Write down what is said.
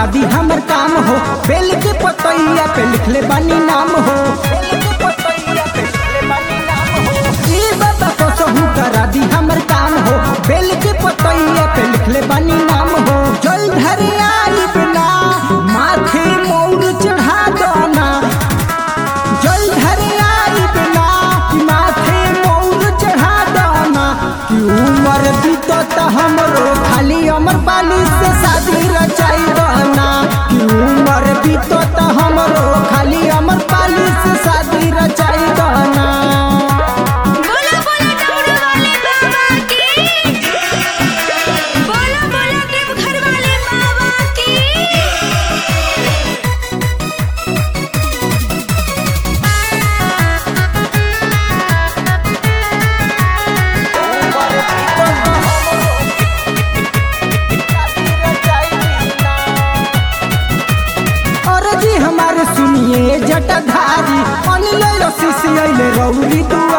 करा दी हमर काम हो बेल के पतैया पे लिखले बानी नाम हो ई बाबा कसहु करा दी हमर काम हो बेल के पतैया पे लिखले बानी नाम हो जल धरे आई बिना माथे मोर चढ़ा दना जल धरे आई बिना माथे मोर चढ़ा दना कि उमर बीतत हमरो खाली अमर पाली से शादी रचाई दना कि उमर बीतत हमरो खाली अमर पाली से शादी रचाई दना बोलो बोलो डमरू वाले बाबा की बोलो बोलो देवघर वाले बाबा की और जी हमारे सुनिए जटाधारी अनिल शिष्य अइले रौरी दुआ